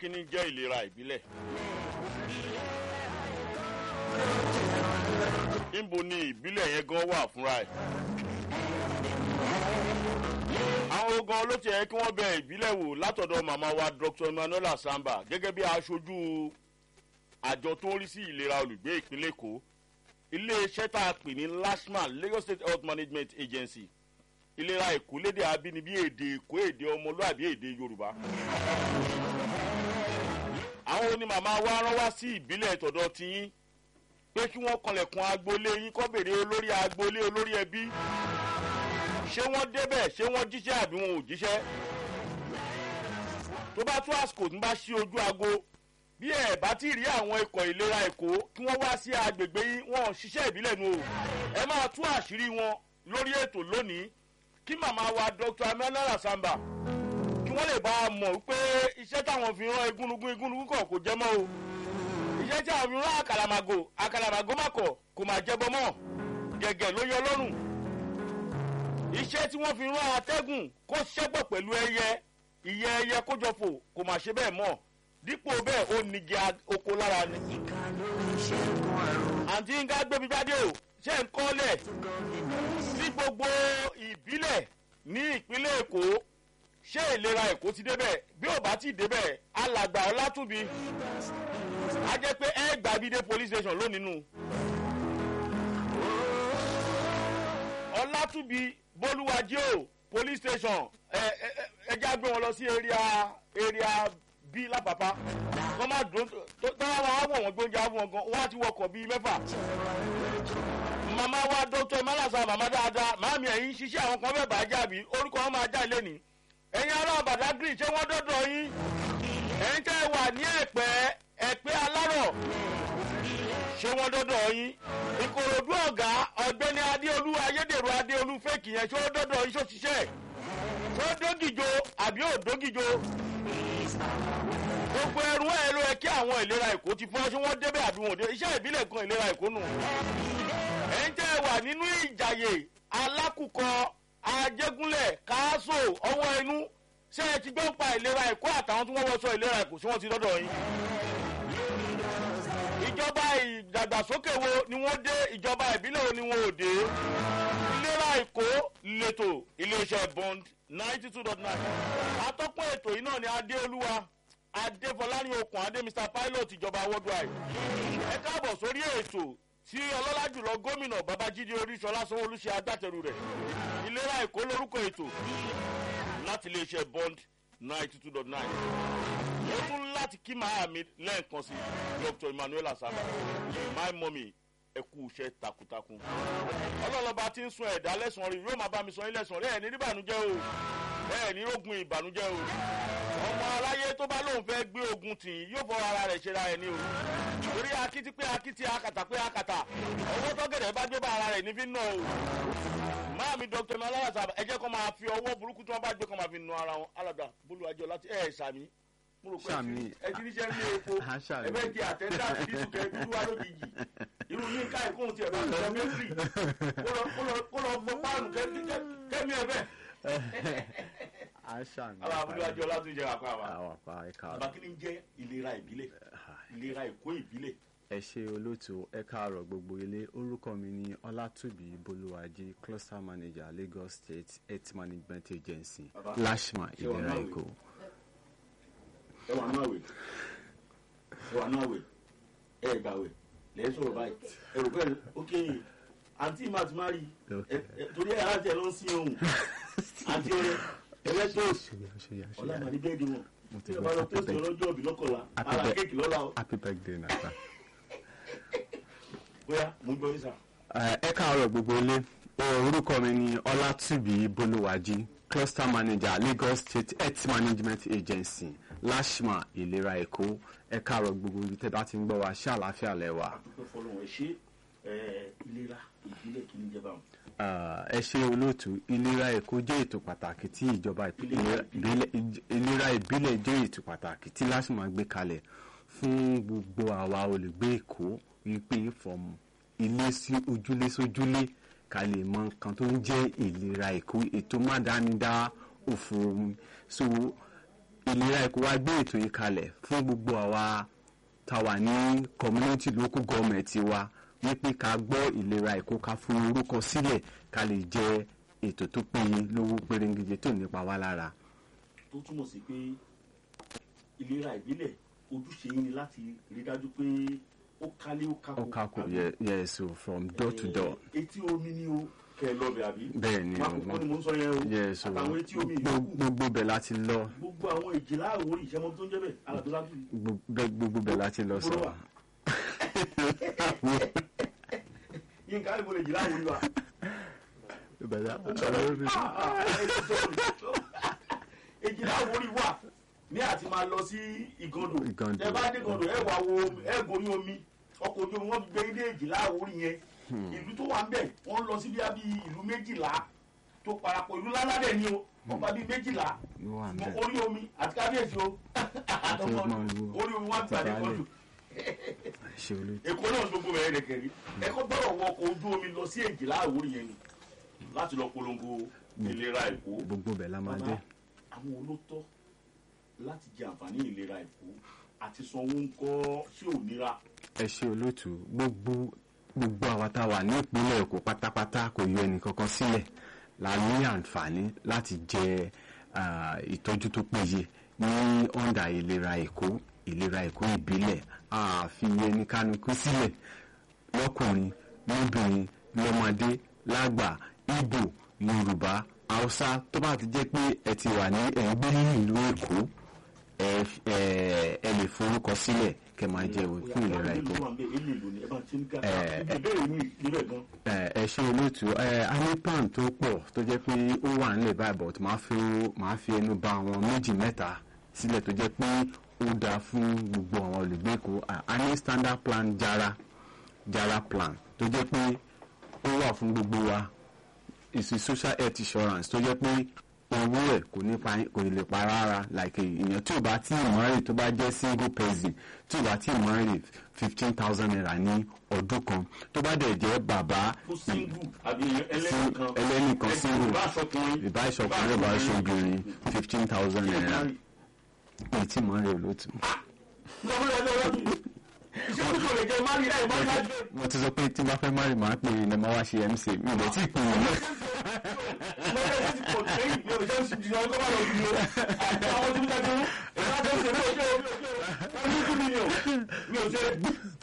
kí ni jẹ́ ìlera ìbílẹ̀. níbo ni ìbílẹ̀ yẹn gan wà fúnra ẹ̀. àwọn ogan ló ti yẹ kí wọ́n bẹ ìbílẹ̀ wò látọ̀dọ̀ màmá wa dr emmanuel samba gẹ́gẹ́ bí aṣojú àjọ tó ń rí sí ìlera olùgbé ìpínlẹ̀ èkó iléeṣẹ́ tá a pè ní lashma lagos state health management agency ìlera èkó lédè abínibí èdè èkó èdè ọmọlúàbí èdè yorùbá. àwọn oní màmá wa rán wá sí ìbílẹ̀ tọ̀dọ̀ tiyín pé kí wọ́n kanlẹ̀kùn agboolé yín kọ́ bèrè olórí agboolé olórí ẹbí ṣé wọ́n débẹ̀ ṣé wọ́n jíṣẹ́ àbí wọn ò jíṣẹ́ tó bá tó àsìkò tó bá ṣí ojú aago bí ẹ bá ti rí àwọn ikọ̀ ìlera èkó kí wọ́n wá sí agbègbè yín wọn ò ṣiṣẹ́ ìbílẹ̀ nu o ẹ máa tú àṣírí wọn lórí ètò lónìí kí màmá wa dr amẹ́lára samba kí wọ́n lè bá a mọ̀ pé iṣẹ́ táwọn fi rán igúnnugún igúnnugún kọ̀ kò jẹ́ mọ́ o iṣẹ́ tí àwọn fi rán àkàlàmàgò àkàlàmàgò má kọ̀ kò má jẹ́ bọ́ mọ́ gẹ̀gẹ̀ ló yọ lọ́rùn iṣẹ́ tí wọ́n fi rán atẹ́gùn kó ṣẹ́pọ̀ pẹ̀lú ẹyẹ ìyẹ ẹyẹ kójọpọ̀ kò má ṣe bẹ́ẹ̀ mọ́ dípò bẹ́ẹ̀ ó nigi oko lára ni. àǹtí ń ká gbébi jáde o ṣé ń kọ́lẹ̀ sí gbogbo ìbílẹ̀ ní ìpínlẹ̀ èkó ṣé ìlera èkó ti débẹ̀ bí ò bá ti débẹ̀ alàgbà ọlátúbi a jẹ́ pé ẹ gbàbídé police station lónìí nù. ọlátúbi bólúwájí o police station ẹ ẹ ẹ já gbé wọn lọ sí area area b lápapá kọ́ máa dùn tó tọ́wọ́ wọn á wọ̀ wọ́n gbóúnjẹ á wọ̀ gan wọ́n á ti wọkọ̀ bíi mẹ́fà. màmá wa dókítà ìmọ̀lásà màmá dáadáa màámi ẹ̀yìn ṣiṣẹ́ àwọn kan bẹ́ẹ̀ bá jábí orúkọ wọn máa já ilé ni. ẹ̀yin ará badagry ṣé wọ́n dọ́dọ̀ yín ẹ̀yin tẹ́ ẹ wà ní ẹ̀pẹ́ ẹ̀pẹ́ alárọ̀ ṣé wọ́n dọ́dọ̀ yín ìkòròdú ọ̀gá ọ̀gbẹ́ni adéolú ayédèrú adéolú fèkì yẹn ṣé ó dọ́dọ̀ yín ṣó ṣiṣẹ́ ṣó dógìjo àbí ò dógìjo gbogbo ẹrù ẹ ló yẹ kí àwọn ìlera èkó ti fọ́ ṣé wọ́n débẹ̀ àbí wọn ò dé iṣẹ́ ìbílẹ̀ kan ìlera èkó nù. ẹ̀yin tẹ́ ẹ wà nínú ìjàyè alákùkọ ajégúnlẹ̀ káásò ọwọ́ inú ṣé ẹ ti gbọ́ ń pa ìlera èkó àtàwọn tí wọ́n wọ́sọ ìlera èkó ṣé wọ́n ti dọ́dọ̀ yín. ìjọba ìdàgbàsókè wo ni wọ́n dé ìjọba ìbílẹ̀ wo ni wọ́n ò dé. ìlera èkó lẹ́tọ̀ iléeṣẹ́ bond ninety two dot nine. atọ́kùn ètò yìí náà ni adéolúwa adéfọláni okùn adé mr pilot ìjọba worldwide ẹ káàbọ̀ sórí ètò tí ọlọ́lá jùlọ gómìnà babájídé oríṣọlá sanwóolu ṣe agbátẹrù rẹ̀ ìlera èkó lórúkọ ètò láti iléeṣẹ́ bond ninety two dot nine ó tún láti kí màá mi lẹ́ẹ̀kan sí dr emmanuel asaba my mummy ẹ kú iṣẹ́ takuntakun ọlọ́lọ́ba tí ń sun ẹ̀dá lẹ́sàn-án rí yóò máa bá mi sọ yín lẹ́sàn-án rí ẹ̀ ní ìbànújẹ́ o ẹ̀ ní rógun ìbànújẹ́ o ọmọ aláyé tó bá lóun fẹ́ gbé ogun tì í yóò fọ ara rẹ̀ ṣera ẹ̀ ní o torí akití pé akití akàtà pé akàtà owó tọ́gẹ̀dẹ̀ bá gbé bá ara rẹ̀ ní fi ń nà o máàmi dr malaya sábà ẹ jẹ́ kó máa fi ọwọ́ burúkú tí wọ́n bá gbé kó máa fi nà ara wọn alàgbà bólú ajọ láti ẹ̀ sàmí mo rò pé ẹ ti níṣẹ́ ní epo ẹ bẹ́ẹ̀ di àtẹ́ńdà sí ìsúkẹ́ dúdú wá lójijì irú ní ká ìkóhun tiẹ̀ bá ń sọ mẹ́fìrì kó lọ fọ páànù kẹ́mi ẹ̀ bẹ́ẹ̀ àṣà mi. àwọn abúlé ajọ láti jẹ àpá wa. àwọn àpá ẹ̀ka bàbá kí ni jẹ́ ìlera ìbílẹ̀ ìlera èkó ìbílẹ̀. ẹ ṣe olóòtú ẹ káàárọ̀ gbogbo ilé orúkọ mi ní ọlátúbí bolúwájí cluster manager lagos state health management agency Bàbá, lashma ṣé wà ìlera náà wè? èkó. ẹ wà náà wè ẹ wà náà wè ẹ gbà wè lẹ́yìn sọ̀rọ̀ báyìí ẹ rò pé ok àǹtí máa ti máa rí ẹ ẹ torí ẹ aláǹtí ẹ ló ń sin ohun àǹtí ọrẹ ẹgbẹ́ tó ṣùgbọ́n ṣùgbọ́n ọ̀la ṣùgbọ́n màá ní bẹ́ẹ̀dì wọn Mo ti tí ẹ gbọ́ bá lọ happy pósìtì birthday. ọlọ́jọ́ òbí lọ́kọ̀ọ́la Happy ara birthday. kéèkì lọ́la o happy birthday nasa. bóyá mo gbọ́ yín sà. ẹ káàárọ̀ gbogbo ilé orúkọ mi ní ọlátúbí bolúwájí cluster manager lagos state health management agency lashma ìlera èkó ẹ káàárọ̀ gbogbo ibi tẹ́ bá ti ń gbọ́ wa ṣé àlàáfíà lẹ́wà. dúpẹ́ fọlọ́run ẹ ṣe ẹ ìlera ìbílẹ̀ kí ni jẹ́ báwọn. Ah, ẹ ṣe olóòtú ìlera èkó jẹ́ ètò pàtàkì tí ìjọba ìpínlẹ̀- ìbílẹ̀ ìlera ìbílẹ̀ jẹ́ ètò pàtàkì tí lásìmọ̀ gbé kalẹ̀ fún gbogbo àwa olùgbé èkó wípé from ilé sí ojúlé sójúlé ká lè mọ nǹkan tó ń jẹ́ ìlera èkó ètò mádánidá òfò so ìlera èkó wá gbé ètò yìí kalẹ̀ fún gbogbo àwa tá wà ní community local government wa wípé ká gbọ́ ìlera èkó ká fún orúkọ sílẹ̀ ká lè jẹ ètò tó péye lówó pérégede tó nípa wá lára. tó túmọ̀ sí pé ìlera ìbílẹ̀ ojúṣe yín ni láti rí dájú pé ó kálé ó kákó. ó kákò yẹ yẹ so from door to door. Eh, etí omi ni o kẹ ẹ lọbẹ àbí. bẹ́ẹ̀ ni o mákòókò ni mo ń sọ yẹn o. yẹ so àtàwọn etí omi gbogbo yòókù. gbogbo bẹ̀ láti lọ gbogbo àwọn ìjìlá àwòrán ìṣẹ́mọ́ tó ń jẹ́ bẹ́ẹ̀ alàdúrádù yìí. gbogbo gbogbo bẹ̀ láti lọ sọ. Bolo wa. yín ká ìbò lè jìlá àwòrán wa. èjìlá àwòrán wà ní àti máa lọ sí ìgàndò Ìgàndò. ẹ bá dé ìgàndò ẹ wà wo ẹ gorí omi ọkọ̀ ojú omi wọ́n fi gbé ilé èjìlá àwòrán yẹn ìlú tó wà ń bẹ̀ wọ́n lọ sí bíi bí ìlú méjìlá tó parapọ̀ ìlú láládẹ̀ ni o wọ́n pa bíi méjìlá Ló wà ń ṣùgbọ́n bẹ̀. orí omi àti kábíyèsí o àtọkọ máa lu orí omi wọn gbàdé kọjú ṣe olú èkó náà gbogbo rẹ̀ rẹ̀ kẹ̀rí ẹ̀kọ́ gbọ́dọ̀ wọ ọkọ̀ ojú omi lọ sí èjìlá àwòrán yẹn ni láti lọ polongo ìlera èkó gbogbo bẹ̀ la máa dé. bàbá àwọn olótọ́ láti jẹ àǹfààní ìlera èkó àti sanwó ń kọ́ ṣé ò nira ẹ ṣe olóòtú gbogbo gbogbo àwa tá a wà ní ìpínlẹ̀ èkó pátápátá kò yọ ẹnì kankan sílẹ̀ la ní àǹfààní láti jẹ ah, ìtọ́jú tó péye ní ọ̀ndà ìlera èkó ìlera èkó ìbílẹ̀ àfi ẹni kánukú sílẹ̀ lọ́kùnrin lóbìnrin lọ́mọdé lágbà ìgbò yorùbá haúsá tó bá ti jẹ́ pé ẹ ti wà ní ẹ̀ ń gbé ní ìlú èkó ẹ ẹ ẹ lè forúkọ sílẹ̀ kẹ́ máa jẹ òwe fún ìlera èkó. Eh, ìbéèrè mi níbẹ̀ gan ẹ ẹ ṣe olóòtú ẹ a ní plan tó pọ̀ tó jẹ́ pé ó wà nílẹ̀ báyìí but máa fi máa fi ẹnu bà àwọn méjì mẹ́ta sílẹ̀ tó jẹ́ pé ó dáa fún gbogbo àwọn olùgbé Èkó A- a ní standard plan jara jara plan tó jẹ́ pé ó wà fún gbogbo wa ìsìn social health insurance tó jẹ́ pé owó ẹ̀ kò ní pa kò ní lè pa rárá like èèyàn tí ò bá tí ì mọ́rì tó bá jẹ́ single person tí ò bá tí ì mọ́rì fifteen thousand naira ní ọdún kan tó bá dẹ̀ jẹ́ bàbá fún single àbí ẹlẹ́nìkan ẹlẹ́nìkan single ìbá aṣọkùnrin ìbá ìṣọkùnrin ìbá ìṣọbìnrin fifteen thousand naira èyí tí mọ́rì olóòtú. lọ́wọ́ lọ́wọ́ lọ́wọ́ iṣẹ́ tó lè jẹ́ mari láì mari láì jẹ́ mo ti sọ pé tí n bá fẹ́ mọ́rì màá pè é ní ọmọ wa ṣe mc mi ò dẹ̀ tí ì pè é ní. lọ́wọ́ yẹn ti pọ̀ lẹ́yìn mi ò jẹ́ oṣù jìnnà ọkọ̀ bá lọ sí i o àti àwọn tó ń tẹ́tí ìbá tó ń ṣe ní ojú omi ojú omi two million mi ò ṣe.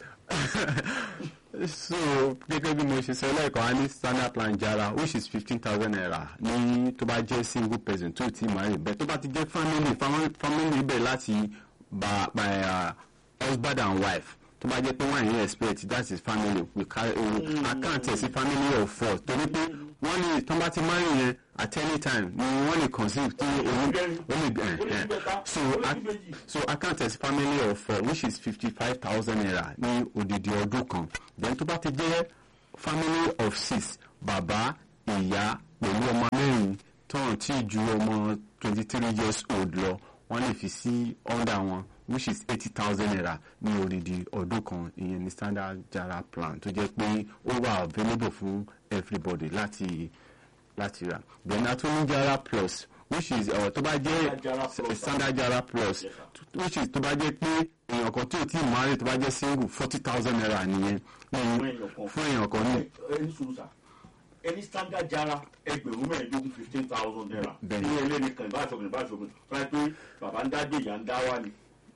so gẹ́gẹ́ bí mo ṣe sọ lẹ́ẹ̀kan a ní standard plan jara which is fifteen thousand naira ní tó bá jẹ́ single person tó ti marry bẹ́ẹ̀ tó bá ti jẹ́ family family family bẹ̀ láti by by uh, husband and wife tó bá jẹ́ pé wọ́n yẹn expect that is family we carry uh, account ẹ̀ sí family of four torí pé wọ́n lè tó bá ti marry yẹn at any time ni wọ́n lè conceive tí òun ó lè gbẹ̀ so ac- so account as family of four which is fifty five thousand naira ní odidi ọdún kan then tó bá ti jẹ́ family of six bàbá ìyá pẹ̀lú ọmọ mẹ́rin tọ́run tí ju ọmọ twenty three years old lọ wọ́n lè fi sí under wọn which is eighty thousand naira ní odidi ọdún kan ìyẹn ní standard jara plan tó jẹ́ pé ó wà available fún everybody láti láti rà then a tún ní jara plus which is uh, tó bá Standard Jara jẹ́ Plus. standard jara plus Yes, which is tó bá jẹ́ pé èèyàn kan tí ò tí ì marry tó bá jẹ́ single forty thousand naira nìyẹn Fún èèyàn kan. fún èèyàn kan ní ẹni sùúrù sà ẹni standard jara ẹgbẹ̀rún mẹ́ẹ̀ẹ́dógún fifteen thousand naira Bẹ́ẹ̀ni. ní ẹlẹ́nìkan ìbáṣọkùnrin ìbáṣọkùnrin fúnra pé bàbá ń dágbé ìyá ń dá wá ni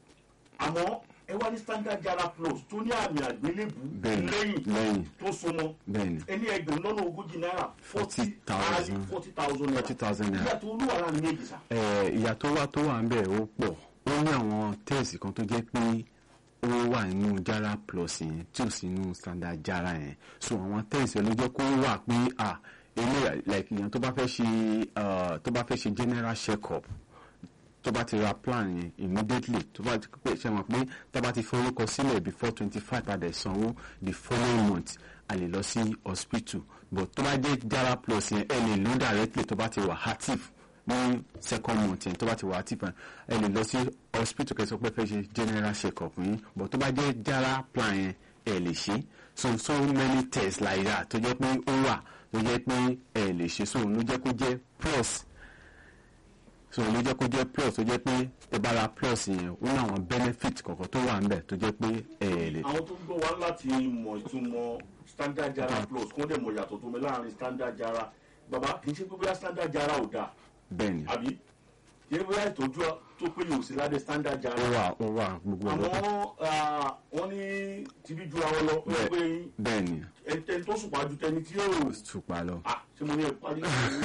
àmọ́ ẹ wá ní standard jara plus tó ní àmì àgbélébù bẹ́ẹ̀ni lẹ́yìn lẹ́yìn tó súnmọ́ bẹ́ẹ̀ni ẹni ẹgbẹ̀rún lọ́nà ogójì náírà forty 40,000. forty thousand naira forty thousand naira. ìyá tó olúwa láàrin méjì sà Eh, ìyà tó wà tó wà ń bẹ̀ ó pọ̀ ó ní àwọn tẹ́ẹ̀sì kan tó jẹ́ pé ó wà nínú jara plus yẹn tí ò sí nínú standard jara yẹn so àwọn tẹ́ẹ̀sì ló jẹ́ kó wà pé à ilé like ìyẹn tó bá fẹ́ ṣe uh, tó bá fẹ́ ṣe general check up tó bá ti ra plan yẹn immediately tó bá ti pè ṣe mọ̀ pé tá bá ti forúkọ sílẹ̀ before twenty five padà sanwó the following month a lè lọ sí hospital but tó bá jẹ́ jara plus yẹn ẹ lè lò directly tó bá ti wà active ní second month yẹn tó bá ti wà active ẹ lè lọ sí hospital kẹsàn pé fẹ́ ṣe general check up yín but tó bá jẹ́ jara plan yẹn ẹ lè ṣe so so many tests like that tó jẹ́ pé ó wà tó jẹ́ pé ẹ lè ṣe so ló jẹ́ kó jẹ́ plus so ló jẹ́ kó jẹ́ plus tó jẹ́ pé ẹ bá ra plus yẹn ó ní àwọn benefit kọ̀ọ̀kan tó wà ńbẹ̀ tó jẹ́ pé ẹ ẹ̀ lè àwọn tó ń gbọ́ wá láti mọ̀ ìtumọ̀ standard jara plus kó dẹ̀ mọ̀ ìyàtọ̀ tó mi láàrin standard jara bàbá kì í ṣe pé bóyá standard jara ò dáa bẹ́ẹ̀ ni àbí kì í ṣe bóyá ìtọ́jú tó péye ò sí ládé standard ó jara wà ó wà gbogbo àmọ́ ọ̀dọ́ ah, wọ́n ní tibí ju àwọn lọ ó yẹ pé bẹ́ẹ̀ ni ẹni tó sùn pàjù tẹni tí yóò tùpà lọ. ah ṣé mo ní ẹ parí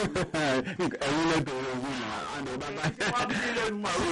ẹ̀yin lẹ́bẹ̀rẹ̀ owó náà àná bàbá wọ́n á bí lẹ́nu màrú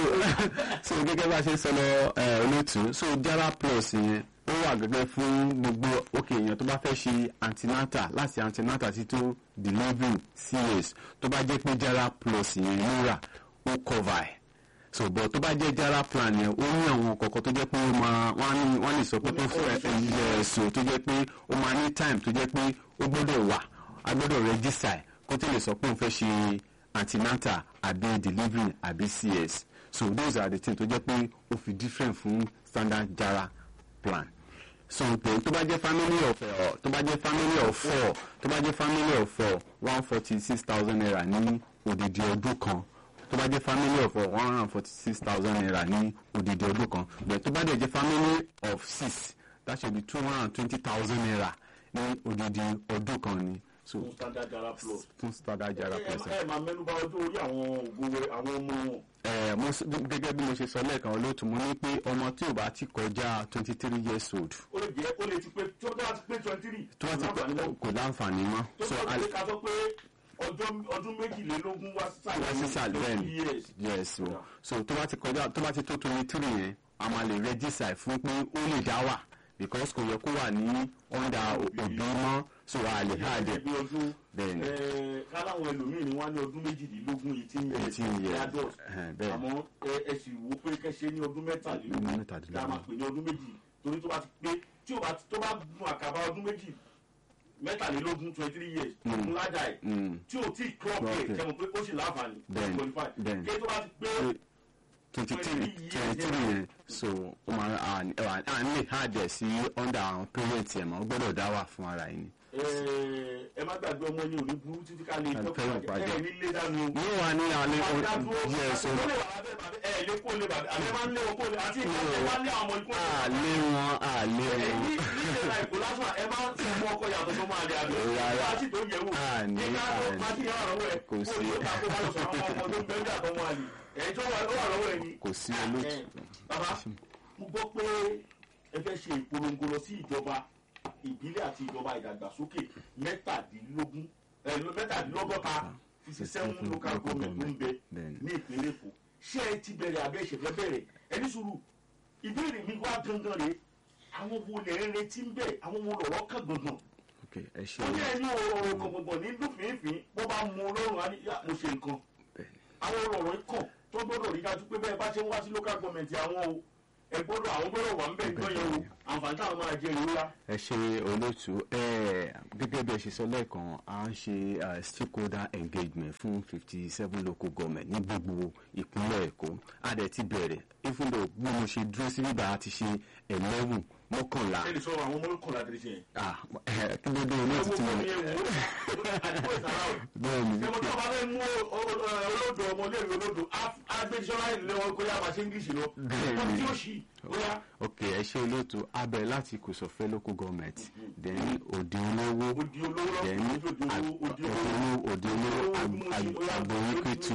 so gẹ́gẹ́ bá a ṣe sọ lọ ẹ, olóòtú so jara plus yẹn ó wà gẹ́gẹ́ fún gbogbo òkè èèyàn tó bá fẹ́ ṣe antinata láti antinata títí tó delivery cs tó bá jẹ́ pé jara plus yẹn ló rà ó cover ẹ̀ so but tó bá jẹ́ jara plan yẹn ó ní àwọn kọ̀ọ̀kan tó jẹ́ pé ó máa wọ́n á ní wọ́n lè sọ pé tó fẹ́ ẹ̀ ẹ̀sùn tó jẹ́ pé ó máa ní time tó jẹ́ pé ó gbọ́dọ̀ wà a gbọ́dọ̀ register ẹ̀ kó tó lè sọ pé òun fẹ́ ṣe antinata àbí delivery àbí cs so those are the things tó jẹ́ pé ó fi different fún standard jara plan so pé tó bá jẹ́ family of ọ̀ tó bá jẹ́ family of four tó bá jẹ́ family of four one forty six thousand naira ní odidi ọdún kan tó bá jẹ́ family of one hundred and forty six thousand naira ní odidi ọdún kan but tó bá dẹ̀ jẹ́ family of six that should be two hundred and twenty thousand naira ní odidi ọdún kan ni so fún standard jara plus fún standard jara ẹ plus. ẹ máa mẹ́nu bà ọjọ́ orí àwọn ògo àwọn ọmọ wọn ẹ mo s- gẹ́gẹ́ bí mo ṣe sọ lẹ́ẹ̀kan olóòtú mo ní pé ọmọ tí ò bá ti kọjá twenty three years old ó lè jẹ́ ó lè ti pé tí ó bá ti pé twenty three tó bá ti kọ- kò láǹfààní mọ́ tó so sọ a pé ká sọ pé ọjọ́ ọdún méjìlélógún wá sísàlẹ̀ wá sísàlẹ̀ bẹ́ẹ̀ ni years yes o so tó bá ti kọjá tó bá ti tó twenty three yẹn a máa lè register fún pé ó lè dá wà because kò yẹ kó wà ní under òbí mọ́ so a lè há dẹ̀ bí ọdún bẹ́ẹ̀ ni ẹ káláwọn ẹlòmíì ni wọ́n ní ọdún méjìdínlógún eighteen years eighteen years adult ẹ̀hẹ̀n, bẹ́ẹ̀ ni àmọ́ ẹ ẹ sì wo pé kẹ́sẹ́ ní ọdún mẹ́tàlélógún Ọdún mẹ́tàdínlógún. tá a máa pè ní ọdún méjì torí tó bá ti pé tí o bá tó bá gun àkàbà ọdún méjì mẹ́tàlélógún twenty three years ọdún ládàá ẹ̀ Mm. tí o tí clock Clock ẹ̀ ẹ̀. jẹ́mu pé ó sì láǹfààní Bẹ́ẹ̀ni, qualify bẹ́ẹ̀ni. kí tó bá ti pé twenty three twenty three yẹn so ó máa à à à ń lè há dẹ̀ sí under àwọn parents ẹ̀ mọ́ ó gbọ́dọ̀ dá wà fún ara yìí ni. ẹ ẹ má gbàgbé ọmọ yín ò ní burú títí ká lè Ẹ jọ́ fẹ́ràn pàjẹ́. ẹ ní lé dànù o. ní wà ní alẹ́ yẹ so ẹ lè kó lè bàbá àbẹ máa ń lé wọn kó lè àti ìkọ́ ẹ máa ń lé àwọn ọmọ ikú àlé wọn àlé ẹ wọn. ní nílé la ìkó lásán ẹ máa ń fi mú ọkọ yàtọ̀ tó máa lè àbẹ Rárá. láti tó yẹ wò Àní, nígbà tó àní. máa ti yàrá lọ́wọ́ ẹ Kò sí. kó o ta kó bá lọ sọ àwọn ọmọ tó ń bẹ́ẹ̀ àtọ́ wọn àlè ẹ̀ tó wà lọ́wọ́ ẹ ni. kò sí olóòtú. Ẹ, bàbá mo gbọ́ pé ẹ fẹ́ ṣe ìpolongo lọ sí ìjọba ìbílẹ̀ àti ìjọba ìdàgbàsókè mẹ́tàdínlógún ẹ, mẹ́tàdínlọ́gọ́ta fifty seven local government ló ń bẹ Bẹ́ẹ̀ni. ní ìpínlẹ̀ èkó ṣé ẹ ti bẹ̀rẹ̀ abẹ́ ìṣẹ̀fẹ́ bẹ̀rẹ̀ ẹni sùúrù ìbéèrè mi wá gangan rèé àwọn wo lè ń retí ń bẹ̀ àwọn wo lọ̀rọ̀ kàn gangan ok ẹ ṣe ó ní ẹni ọ̀rọ̀ gbọ̀ngbọ̀n ní lófìnífín bó bá mú ọlọ́run á ní yá mo ṣe nǹkan bẹ́ẹ̀ àwọn ọ̀rọ̀ ikọ̀ tó gbọ́dọ̀ rí dájú pé bẹ́ẹ̀ bá ṣe ń wá sí local government àwọn o ẹ gbọ́dọ̀ àwọn gbọ́dọ̀ wà ń bẹ̀ gbọ́ yẹn o àǹfààní táwọn máa jẹ ìrora. ẹ ṣe olóòtú ẹ gẹ́gẹ́ bí ẹ ṣe sọ lẹ́ẹ̀kan à ń ṣe eh, stakeholder engagement fún fifty seven local government ní gbogbo ìpínlẹ̀ èkó a dẹ̀ ti bẹ̀rẹ̀ even though bí mo ṣe dúró sí bíbá a ti ṣe eleven mọ́kànlá ẹ lè sọ àwọn ọmọ olùkọ́ láti ṣe yẹn. ah eh, kí ló dé olóòtú tí mo ẹ wo àdúgbò ìsàlá o. bẹ́ẹ̀ ni ṣé mo tọ́ bá fẹ́ mú o- o- o- olódò ọmọléèwé olódò agbẹjọ́lá ìlú wọn kó yá máa ṣe english lọ. Bẹ́ẹ̀ni. wọ́n tí ó ṣì bóyá ok ẹ ṣe olóòtú a bẹ̀rẹ̀ láti kòsòfẹ́ local government then òde olówó odi olówó then lọ́kùnrin odi olówó odi olówó. òde olówó agboríkètù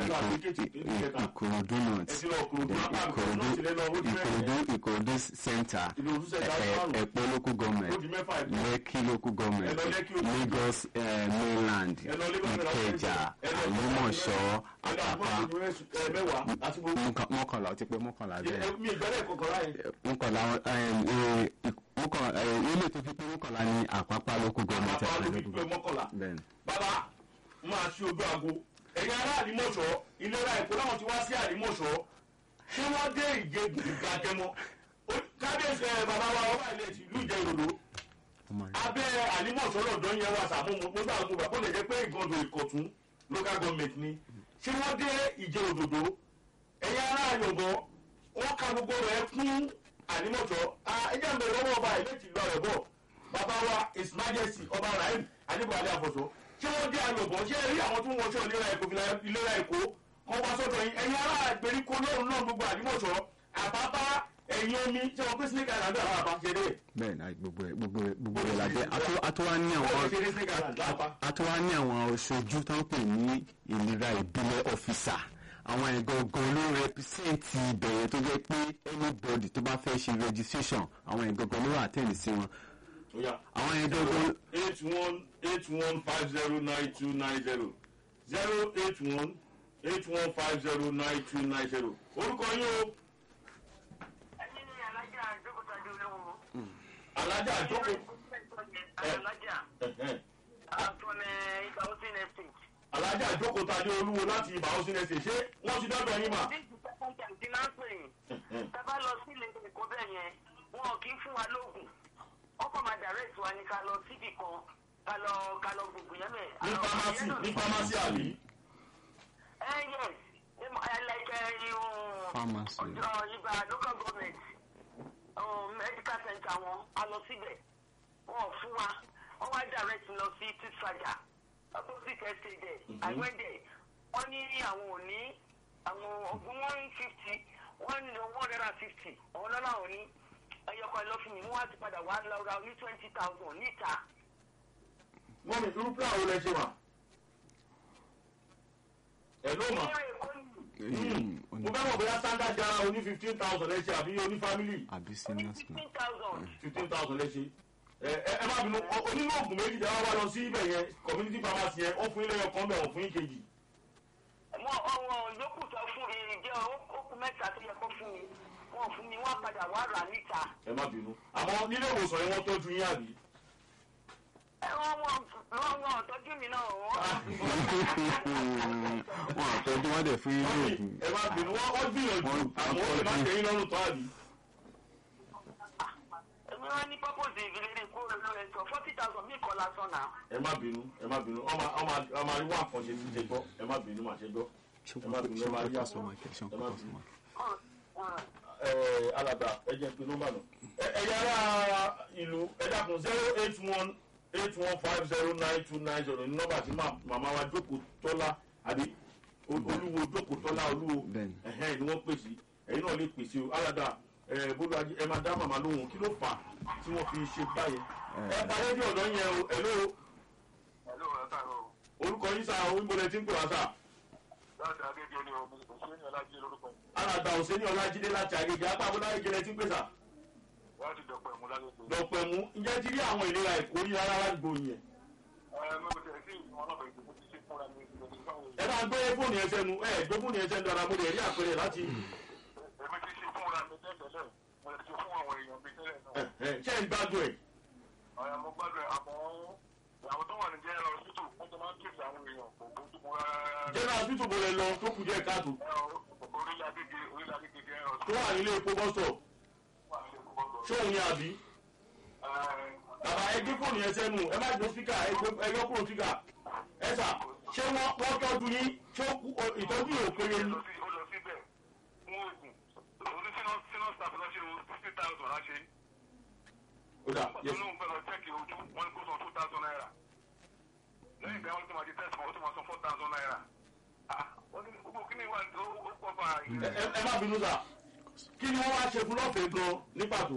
ìkòròdú north ẹ ti lọ Ìkòròdú, then apá Ìkòròdú náà ti lẹ lọ, ó di ìkòròdú mẹ́rin. ìkòròdú center Ìkòròdú center Ẹ- márùn-ún. ẹ̀pẹ́ local government ó di mẹ́fà ìlú. lẹ́kì local government Ẹ lọ Lẹ́kì ó di lagos eh, mainland Ẹ lọ Lagos mainland. ìkẹjà Ẹ lọ- àlùmọ̀ṣọ́ ẹ lọ àpápá àgbọ̀n ẹ mẹ́wàá àti gbogbo. mọ́kàn- mọ́kànlá ó ti pé mọ́kànlá bẹ́ẹ̀ mi ìgbẹ́lẹ̀ kọ̀ọ̀kan láyé. mọ́kànlá mọ́kànlá ilé tó fi pé mọ́kànlá ní àpápá local government àpapọ̀ ló fi local pé government. mọ́kànlá. bẹ́ẹ̀ni bàbá máa ṣe ojú aago ẹ̀yin ará àdìmọ̀ṣọ́ ìlera èkó láwọn ti wá sí àdìmọ̀ṣọ́ ṣé wọ́n dé ìgégun ìgbàjẹmọ́ Ó- kábíyèsí ẹ bàbá wa ọba ilẹ̀ ìlú ìjẹ ìròdò ọmọ rẹ abẹ́ àdìmọ̀ṣọ́ lọ́dọ̀ yẹn wà sàmúmu nígbà tó gbà kó lè jẹ́ pé ìgànnì ìkọ̀tún local government ni ṣé wọ́n dé ìjẹ òdòdó ẹ̀yin ará àyọ̀bọ̀ wọ́n ka gbogbo rẹ̀ kún àdìmọ̀ṣọ́ ẹjẹ́ ń bẹ̀rẹ̀ lọ́wọ́ ọba ilẹ̀ ìlú ọ̀rẹ́ bọ̀ bàbá wa his majesty ọba rahim adébọ̀lẹ́ àfọ̀sọ́ ṣé wọ́n dé àyọ̀bọ̀ ṣé rí àwọn tó ń wọṣọ ìlera èkó ìlera èkó kọ́ wá sọ́dọ̀ yín ẹ̀yin ará ìgbèríko lóhùn náà gbogbo àdìmọ̀ṣọ́ àbábá ẹ̀yin omi tí wọ́n pín snake island àwọn àbá ṣe dé. bẹ́ẹ̀ náà gbogbo ẹ̀ gbogbo ẹ̀ gbogbo ẹ̀ la jẹ́ Àtú- àtúwá ní àwọn wọ́n ṣe dé snake island lápá. àtúwá ní àwọn oṣojú tó ń pè ní ìlera ìbílẹ̀ ọ́fíìsà àwọn ẹ̀gọ́gàn ló rẹpísẹ́ǹtì ìbẹ̀rẹ̀ tó jẹ́ pé anybody tó bá fẹ́ ṣe registration àwọn ẹ̀gọ́gàn ló wà tẹ̀lé sí wọn Ó yá. àwọn ẹ̀gọ́gàn eight one eight one five zero nine two nine zero zero eight one eight one five zero nine two nine zero orúkọ yín o ẹni ní alájà àjókòtàdé olówó. alájà àjókò alájà ẹ̀hẹ́n. àtúnẹ̀ ìgbà housing estate. alájà àjókò tàdé olúwo láti ibà ó sílẹ̀ ṣe ṣé wọ́n ti dọ́dọ̀ yín mà. bí ìgbà tí máa ń pè yín tábà lọ sí ilé ẹ̀kọ́ bẹ́ẹ̀ yẹn wọn kì í fún wa lóògùn wọ́n kàn máa direct wa ní ká lọ síbì kan ká lọ ká lọ gbogbo yẹn mẹ́. ní pharmacy ní pharmacy àbí. ẹ yes ẹlẹ́kẹ̀ Pharmacy. ọjọ́ ibà local government um, medical center wọn a lọ síbẹ̀ wọn ò fún wa wọ́n wá direct lọ sí tìṣàjà opposite estate there i went there wọ́n ní àwọn ò ní àwọn ọ̀gbun one fifty one one hundred and fifty àwọn lọ́la ò ní ẹyọkọ ẹ lọ fún mi wọ́n wá ti padà wá lọ ra ní twenty thousand níta. wọ́n mi irú plan wo lẹ ṣe mà. ẹ̀ ló mà. ní èkó ni mo fẹ́ mọ̀ bóyá standard jara oní fifteen thousand lẹ ṣe àbí oní family àbí senior school fifteen thousand. fifteen thousand lẹ ṣe. ẹ ẹ ẹ má bínú ọ- onínú oògùn méjì tẹ wá wá lọ sí ibẹ̀ yẹn community pharmacy yẹn ó fún ilé ẹ̀kọ́ bẹ̀ wọ́n fún yín kejì. wọn ọwọn yòókù tó fún mi jẹ okùn mẹ́ta tó yẹ kó fún mi wọn fún mi wọn padà wá rà níta. ẹ má bínú àmọ́ nílé ìwòsàn yẹn wọ́n tọ́jú yín àbí. ẹ wọn wọn wọn wọn tọ́jú mi náà wọn. wọn àtọ́jú wọn dẹ̀ fún yín Mọ́mì, lóògùn ẹ má bínú wọ́n wọ́n gbìyànjú Wọ́n- àmọ́ ó lè má wọ́n- tẹ̀ yín lọ́rùn tó àbí. èmi wọn ní purpose ìgbìlẹ̀ kó ló ẹ sọ forty thousand mi kọ́ lásán náà. ẹ má bínú ẹ má bínú ọmọ ọmọ ọmọ àríwá àkànṣe ti ṣe gbọ́ ẹ má bínú màá ṣe gbọ́. ẹ má bínú ẹ má rí àpò ẹ má bínú. ẹ alàgbà ẹ jẹ́ pé nọ́mbà náà. ẹ ẹ yára ìlú ẹ dákun zero eight one eight one five zero nine two nine zero ní nọ́mbà tí mà- màmá wa jókòó tọ́lá àbí Ol- olúwo jókòó tọ́lá olúwo Bẹ́ẹ̀ni. ẹ̀hẹ́n ni wọ́n pèsè ẹ̀yin náà lè pèsè o alàgbà ẹ bólú ajé ẹ máa dá màmá lóhùn kí ló fà á tí wọ́n fi ṣe báyẹn. ẹ parí bí ọ̀dọ́ yẹn o ẹ lóo ẹ̀lú ẹ̀ káàárọ̀ orúkọ yín sá o ìbọlẹ̀ tí ń pè wá sá. láti agége ni o òṣèré ní ọlájí lórúkọ alàgbà òsèní ọlájídé láti àgègè apá abúlé ayéjẹlẹ tí ń pè sá. wọ́n ti dọ̀pọ̀ ẹ̀mú lágbègbè. dọ̀pẹ̀ mú ǹjẹ́ ti rí àwọn ìlera ẹ̀kọ́ rí rárá ládùúgbò yẹn. ẹ mo tẹ̀ sí ìwọ̀n náà bẹ̀rẹ̀ tó ti ṣe fúnra mi ìgbésí fáwọn ẹ bá gbé fóònù yẹn sẹ́nu ẹ gbé fóònù yẹn sẹ́nu dára mo lè rí àpẹẹrẹ láti. èmi ti ṣe fúnra mi tẹ́tẹ̀lẹ̀ mo lè ṣe fún àwọn èèyàn mi tẹ́lẹ̀ náà. ẹ ẹ ṣé ń gbádùn ẹ̀. ọ̀rẹ́ mo gbádùn ẹ̀ àmọ́ àwọn tó wà ní jẹ́rọ hospital wọ́n ti máa ń kéde àwọn èèyàn kò bójú mu rárá. general hospital bọ̀lẹ̀ lọ tó kù díẹ̀ káàtó orílẹ̀ agége orílẹ̀ agége jẹ́rọ tó wà nílé epo bọ́sọ̀ wà ní ìkókó. ṣóun yẹn àbí. bàbá ẹ gbé fóònù yẹn sẹ́nu ẹ má gbé spíkà ẹ gbé- ẹ yọ kúrò spíkà. ẹ sà ṣé wọ́n wọ́n tọ́jú yín ṣé ó kú- ọ- ìtọ́jú yìí ò péye ní. ó lọ síbẹ̀ fún oògùn oní sínú sínú staff lọ́sẹ̀ o fifty thousand láṣẹ. ó dà yes. olóhùn fẹ́ lọ chẹ́kì ojú wọn kó san two thousand naira. lẹ́yìn ìgbà wọn tó máa di test fún ọ tó máa san four thousand naira. ah wọ́n ní gbogbo kí ni wà ó ó pọ̀ fà ẹ ẹ- ẹ má bínú sà kí ni wọ́n wá ṣe fún lọ́fẹ̀ẹ́ gan ní pàtó.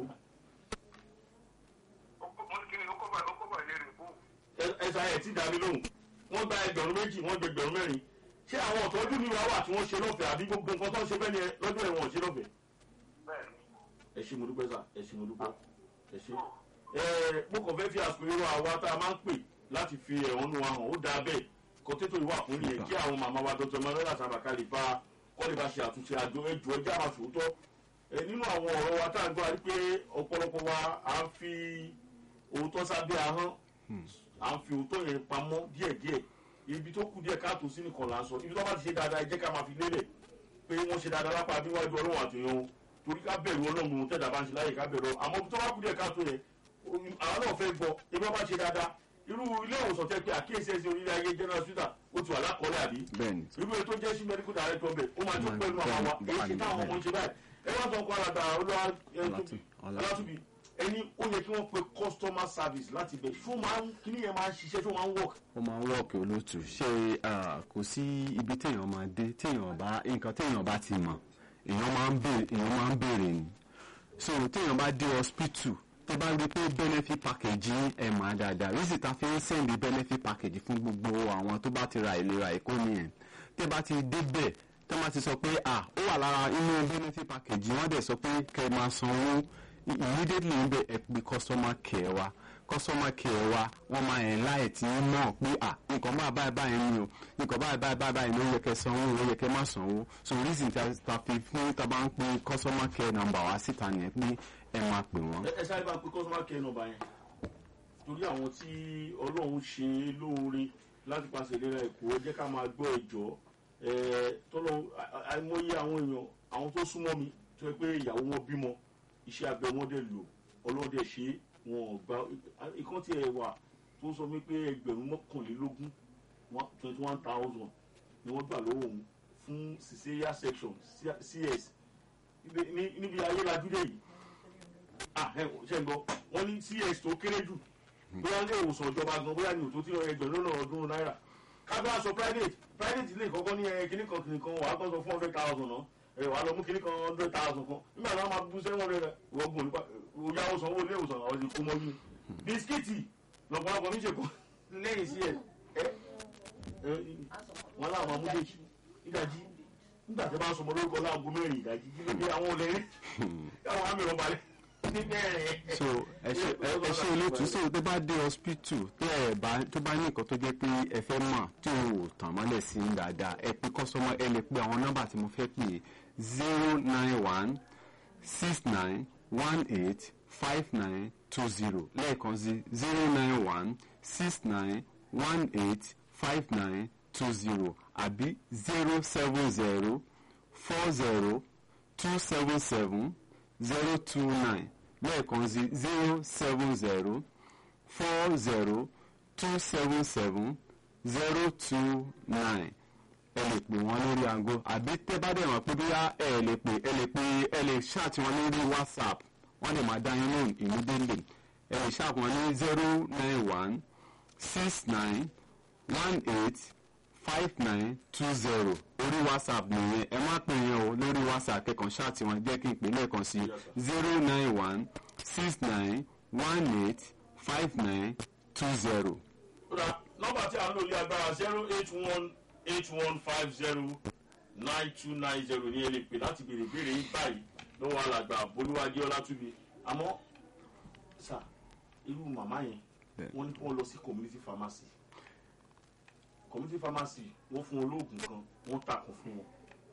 wọ́n ní kí ni ó kọ́ bá ó kọ́ bá ìlérè fún. ẹ- ẹ sà ẹ̀ tí dàbí lóhùn wọ́n gba ẹgbẹ̀rún méjì wọ́n gbẹ ẹgbẹ̀rún mẹ́rin ṣé àwọn ọ̀tọ́jú mi wá wà tí wọ́n ṣe lọ́fẹ̀ẹ́ àbí gbogbo nǹkan tó ń ṣe bẹ́ẹ̀ ni ẹ- lọ́dún ẹ̀wọ̀n ṣe lọ́fẹ̀ẹ́. bẹ́ẹ̀ni ẹ ṣe mo dúpẹ́ sà ẹ ṣe mo dúpẹ́ ẹ ṣe. ẹ mo kàn fẹ́ fi àsìkò irú àwa tá a máa ń pè láti fi ẹ̀hónú wa hàn ó dáa bẹ́ẹ̀ kọ́tẹ́tò ìwà fún nìyẹn kí àwọn màmá wa dr manuela sábàkà lè bá kọ́ lè bá ṣe àtúnṣe àjọ ẹjọ́ ẹjẹ́ àwọn àṣòótọ́ ẹ nínú àwọn ọ̀rọ̀ wa tá à ń gbọ́ àrí pé ọ̀pọ̀lọpọ̀ wa à ń fi òótọ́ sábẹ́ ahọ́n à ń fi òótọ́ yẹn pamọ́ díẹ̀díẹ̀ ibi tó kù díẹ̀ káàtó sí nìkan là ń sọ ibi tó bá ti ṣe dáadáa ẹ jẹ́ ká máa fi lélẹ̀ pé wọ́n ṣe dáadáa lápá níwájú ọlọ́run àtìyàn o torí ká bẹ̀rù ọlọ́run ohun tẹ̀dá bá ń ṣe láyè ká bẹ̀rù ọ àmọ́ ibi tó bá kù díẹ̀ káàtó yẹn o- àwọn náà fẹ́ gbọ́ ebi wọn bá ṣe dáadáa irú ilé ìwòsàn tẹ́ pé àkíyèsí ẹ̀sìn orílẹ̀ ayé general hospital ó ti wà lákọọ́lẹ̀ àbí bẹ́ẹ̀ni irú ètò jẹ́ sí medical director bẹ̀ ó máa tún pẹ̀lú àwọn wa èyí sì táwọn ọmọ ń ṣe báyìí ẹ wá sọ ọkọ alàgbà olúwa ẹ tóbi Ọlátúbí. ọlátúbí ẹni ó yẹ kí wọ́n pe customer service láti bẹ̀ ṣó máa ń kíní yẹn máa ń ṣiṣẹ́ ṣó máa ń work. ó máa ń wọ́ọ̀kì olóòtú ṣé ah, kò sí ibi téèyàn máa dé téèyàn bá nǹkan téèyàn bá ti mọ̀ èèyàn máa ń béèrè èèyàn máa ń béèrè ni so téèyàn bá dé hospital tó bá rí i pé benefit package yín ẹ̀ máa dáadáa rísì tá a fi ń sẹ́ndì benefit package fún gbogbo àwọn tó bá ti ra ìlera èkó nìyẹn tẹ́ bá ti débẹ̀ tó bá ti sọ pé ah ó wà lára inú benefit package wọ́n dẹ̀ sọ pé kẹ́ ẹ máa sanwó immediately ń bẹ ẹ pé customer care wa customer care wa wọ́n máa ẹ̀ láì tí ń mọ̀ pé à nǹkan bá báyìí báyìí ni o nǹkan báyìí báyìí báyìí báyìí ni ó yẹ kẹ́ sanwó ó yẹ kẹ́ má sanwó so reason ta ta fi fún ta bá ń pe customer care number wa síta nìyẹn pé ẹ máa pè wọ́n. ẹ ẹ sáré bá ń pe customer care number yẹn torí àwọn tí ọlọ́run ṣe é lóore láti pàṣẹ ìlera èkó jẹ́ ká máa gbọ́ ẹ̀jọ́ tọ́lọ́ àìmọye àwọn èèyàn àwọn tó súnmọ́ mi tó yẹ pé ìyàwó wọn bímọ iṣẹ́ abẹ wọn dẹ̀ lò ọlọ́dẹ ṣe é wọn ò gba ikán tí ẹ wà tó sọ mí pé ẹgbẹ̀rún mọ́kànlélógún twenty one thousand ni wọ́n gbà lọ́wọ́ òun fún cesarean section cs níbi- ní- níbi ayélujáde yìí ah ẹ ṣe ń gbọ́ wọ́n ní cs tó kéré jù bóyá ilé ìwòsàn ìjọba gan bóyá ní òtó tí ẹgbẹ̀rún lọ́nà ọdún náírà kábíyà sọ private private ilé ìkọ́kọ́ ní ẹ kíní kan kíní kan wàá kàn sọ fún hundred thousand náà ẹ wàá lọ mú kíní kan hundred thousand kan nígbà náà máa bú seven hundred wọ́gùn nípa òyà òsàn owó ilé ìwòsàn àwọn ti kú mọ́ bí bisikíìtì lọ́pọ̀lọpọ̀ ní ìṣèkọ́ lẹ́yìn sí ẹ ẹ ẹ wọn láwọn máa mú déjì ìdájí nígbà tí a bá sọmọ lórúkọ láago mẹ́rin ìdájí kí ló dé àwọn olè rí káwọn àmì ìrọ̀balẹ̀ ní mẹ́rin. so ẹ ṣe ẹ ẹ ṣe olóòtú so tó bá dé hospital tó ẹ bá tó bá ní nǹkan tó jẹ́ pé ẹ fẹ́ mọ̀ tí o ò tàn mọ́lẹ̀ sí i dáadáa ẹ pé customer ẹ lè pe àwọn nọ́mbà tí mo fẹ́ pè zero nine one six nine one eight five nine two zero lẹ́ẹ̀kan sí zero nine one six nine one eight five nine two zero àbí zero seven zero four zero two seven seven zero two nine lẹ́ẹ̀kan sí zero seven zero four zero two seven seven zero two nine ẹ lè pè wọ́n lórí aago àbí tẹ́ bá dẹ̀ wọ́n pé bóyá ẹ lè pè ẹ lè pè ẹ lè ṣáàtì wọn lórí whatsapp wọ́n lè máa dá yín lóhùn immediately ẹ lè ṣáàtì wọn ní zero nine one six nine one eight five nine two zero orí whatsapp nìyẹn ẹ má pè yẹn o lórí whatsapp kẹkàn ṣáàtì wọn jẹ́ kí n pè lẹ́ẹ̀kan sí zero nine one six nine one eight five nine two zero. Kódà nọ́mbà tí a ń lò ní agbára zero eight one eight one five zero nine two nine zero ní ẹ lè pè láti béèrè béèrè yín báyìí lọ́wọ́ alàgbà bolúwájú ọlátúbi àmọ́ sà irú màmá yẹn Bẹ́ẹ̀. wọ́n ní kí wọ́n lọ sí community pharmacy community pharmacy wọ́n fún wọn lóògùn kan wọ́n takùn fún wọn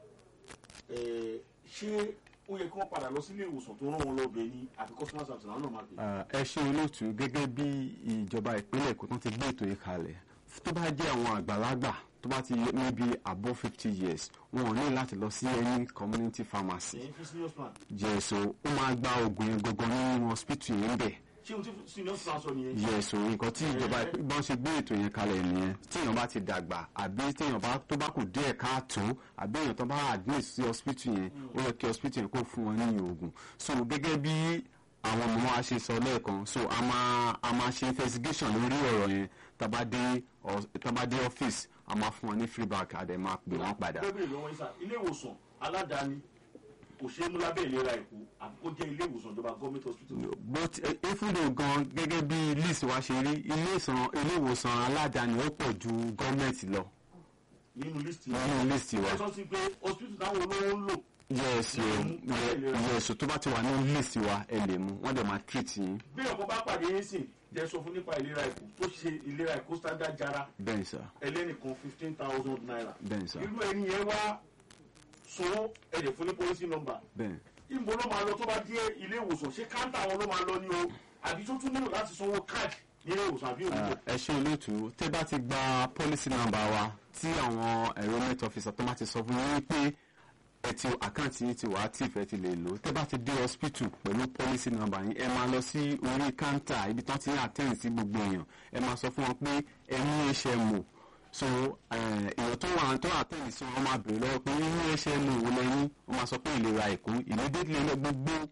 Ẹ̀ẹ́, ṣé ó yẹ kí wọ́n padà lọ sílé ìwòsàn tó rán wọn lọ bẹ̀ ni àbí customer service náà máa bẹ̀. Ah, ẹ ṣe olóòtú gẹ́gẹ́ bí ìjọba ìpínlẹ̀ èkó tán ti gbé ètò yìí kalẹ̀ tó bá jẹ́ àwọn àgbàlagbà tó bá ti níbi above fifty years wọn ò ní láti lọ sí any community pharmacy ẹ̀yin fún senior plan yẹ̀sọ̀ ó máa gba oògùn yẹn gangan nínú hospital yẹn bẹ̀ ṣé ohun tí senior plan sọ nìyẹn. yẹ̀sọ̀ nǹkan tí ìjọba ìpínlẹ̀ bọ́n ṣe gbé ètò yẹn kalẹ̀ nìyẹn tíyàn bá ti dàgbà àbí tíyàn bá tó bá kù díẹ̀ káàtó àbí èèyàn tó bá admit sí hospital yẹn ó yẹ kí hospital yẹn kó fún wọn ní oògùn so gẹ́gẹ́ bí àwọn ọmọ wa ṣe sọ lẹ́ẹ̀kan so a máa a máa ṣe investigation lórí ọ̀rọ̀ yẹn tabadé tabadé ọ́fíìsì a máa fún wọn ní free bag àdè máa pè wọ́n padà. bẹ́ẹ̀ lọ́wọ́ yín sá ilé ìwòsàn aládàáni kò ṣeé mú lábẹ́ ìlera èkó àbí kó jẹ́ ilé ìwòsàn ìjọba government hospital. but efundo gan gẹ́gẹ́ bí list wa ṣe rí ilé ìsàn ilé ìwòsàn aládàáni ó pọ̀ ju gọ́ọ̀mẹ̀ntì lọ nínú list yìí nínú list wa. ẹ sọ sí pé hospital táwọn olówó ń lò yes yes tó bá ti wà ní list wa ẹ lè mú wọ́n dẹ̀ máa treat yín bí ọkọ bá pàdé yín sìn jẹ́ sọ fún nípa ìlera èkó tó ṣe ìlera èkó standard jara bẹ́ẹ̀ sà ẹlẹ́nìkan fifteen thousand naira bẹ́ẹ̀ sà irú ẹni yẹn wá sanwó ẹ̀jẹ̀ fún ní policy number bẹ́ẹ̀. ìbò ló máa lọ tó bá dé ilé ìwòsàn ṣé káńtà wọn ló máa lọ ní o àbí tó tún nílò láti sanwó káàdì nílé ìwòsàn àbí òwúrọ̀. ẹ ṣe olóòtú tẹ bá ti gba policy number wa tí àwọn enrollment officer tó bá ti sọ fún yín pé ẹ ti àkáǹtì yín ti wà active ẹ ti lè lò tẹ bá ti dé hospital pẹ̀lú policy number yín ẹ máa lọ sí orí counter ibi tán ti ń attend sí gbogbo èèyàn ẹ máa sọ fún wọn pé ẹ ní HMO so eh, èèyàn tó wà tó attend sí wọn máa bèrè lọ́wọ́ pé ní HMO wo lẹ́yìn wọ́n máa sọ pé ìlera èkó immediately lọ gbogbo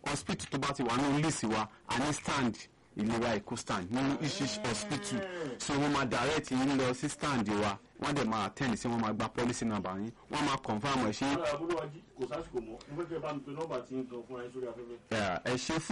hospital tó bá ti wà nínú list wa a ní stand ìlera èkó stand nínú iṣẹ́ hospital so wọ́n máa direct yín lọ sí stand wa wọ́n dẹ̀ máa attend sí wọ́n máa gba policy number yín wọ́n máa confirm ẹ̀ ṣe Ọlọ́run àbúrò wa jí kò sásìkò mọ́ mo fẹ́ kẹ́ bá mi pe nọ́mbà tí ń gan fún ayé sórí afẹ́fẹ́. ẹ ṣe fún